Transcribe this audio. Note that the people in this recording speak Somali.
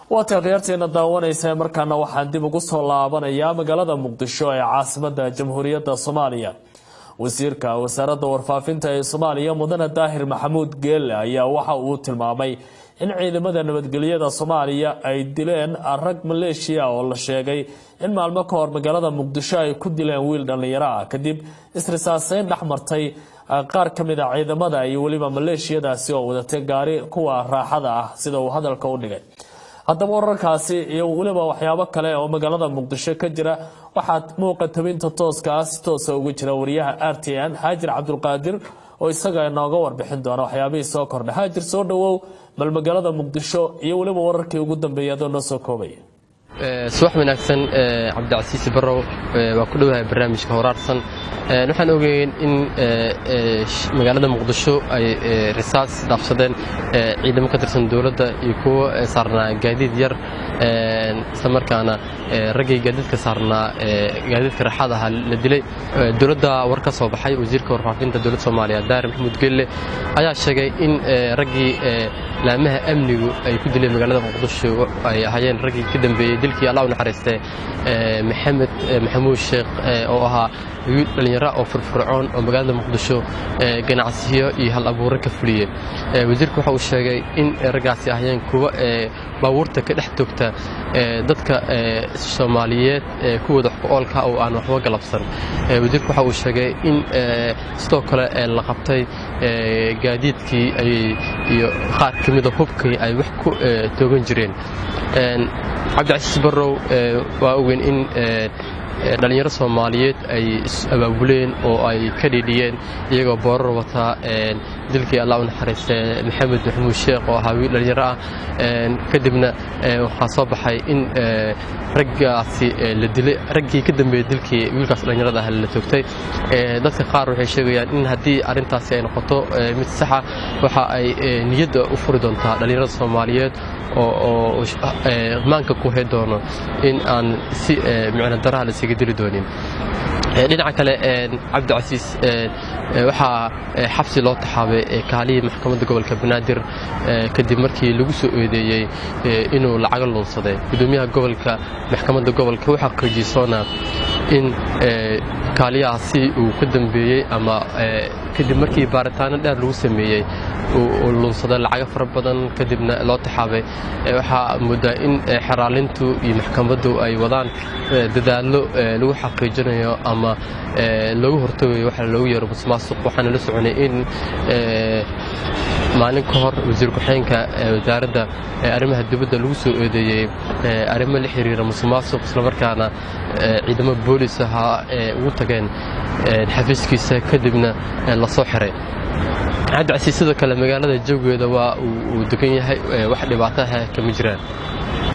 waa taakhyaarteena daawanaysa markaana waxaan dib ugu soo laabanayaa magaalada muqdisho ee caasimada jamhuuriyadda soomaaliya wasiirka wasaaradda warfaafinta ee soomaaliya mudane daahir maxamuud geelle ayaa waxa uu tilmaamay in ciidamada nabadgelyada soomaaliya ay dileen rag maleeshiya oo la sheegay in maalmo ka hor magaalada muqdisho ay ku dileen wiil dhallinyaro ah kadib isrisaaseyn dhex martay qaar ka mid a ciidamada iyo weliba maleeshiyadaasi oo wadatay gaari kuwa raaxada ah sida uu hadalka u dhigay haddaba wararkaasi iyo weliba waxyaabo kale oo magaalada muqdisho ka jira waxaad muuqa tabinta tooska si toosa ugu jira wariyaha r t n xaajir cabdulqaadir oo isaga inooga warbixin doona waxyaabihii soo kordhay haajir soo dhowow bal magaalada muqdisho iyo weliba wararkii ugu dambeeyay adoo noo soo koobaya subax wanaagsan cabdicasiisi barrow waa ku dhowahay barnaamijka horaarsan waxaan ogeyn in magaalada muqdisho ay risaas dhaafsadeen ciidamo ka tirsan dowladda iyo kuwo saarnaa gaadiid yar isla markaana raggii gaadiidka saarnaa gaadiidka raaxada ahaa la dilay dowladda war ka soo baxay wasiirka warfaafinta dowladda soomaaliya daahir maxamuud gelle ayaa sheegay in raggii laamaha amnigu ay ku dileen magaalada muqdisho ay ahaayeen raggii ka dambeeyey dilkii allah u naxariistay maxamed maxamuud sheekh oo ahaa wiil dhallinyaro oo firfircoon oo magaalada muqdisho ganacsiyo iyo hal abuuro ka fuliyey wasiirku waxa uu sheegay in raggaasi ahaayeen kuwa baabuurta ka dhex toogta dadka soomaaliyeed kuwooda oolka oo aan waxba galabsan wasiirku waxa uu sheegay in sidoo kale la qabtay gaadiidkii iyo qaar ka mida hubkii ay wax ku toogan jireen cabdicasiis barrow waa ogeyn in dhallinyaro soomaaliyeed ay is-abaabuleen oo ay ka dhiidhiyeen iyagoo boorar wataa dilkii allah u naxariistay maxamed maxamuud sheekh oo ahaa wiil dhallinyaro ah kadibna waxaa soo baxay in raggaasi la dilay raggii ka dambeeyey dilkii wiilkaas dhallinyarada ah la toogtay dadka qaar waxay sheegayaan in haddii arrintaasi ay noqoto mid saxa waxa ay niyadda u furi doontaa dhallinyarada soomaaliyeed oo maanka ku hay doono in aan si micno daraha la isaga dili doonin dhinaca kale cabdicasiis waxaa xabsi loo taxaabay kaalihii maxkamadda gobolka banaadir kadib markii lagu soo eedeeyey inuu lacago luunsaday gudoomiyaha gobolka maxkamadda gobolka u xaqiijiyey soona in kaaliyahaasi uu ka dambeeyey ama kadib markii baaritaano dheer lagu sameeyey uu luunsaday lacago fara badan kadibna loo taxaabay waxaa moodaa in xeraalintu iyo maxkamaddu ay wadaan dadaallo lagu xaqiijinayo ama loogu hortagayo waxa loogu yeero musmaasuq waxaana la soconay in maalin ka hor wasiir ku-xeenka wasaaradda arrimaha dibadda lagu soo eedeeyey arrimo la xiriira musuqmaasuq islamarkaana ciidamo boolis ahaa ee ugu tageen xafiiskiisa kadibna lasoo xiray cabdicasiis sidoo kale magaalada jawgeeda waa uu degan yahay wax dhibaataha kama jiraan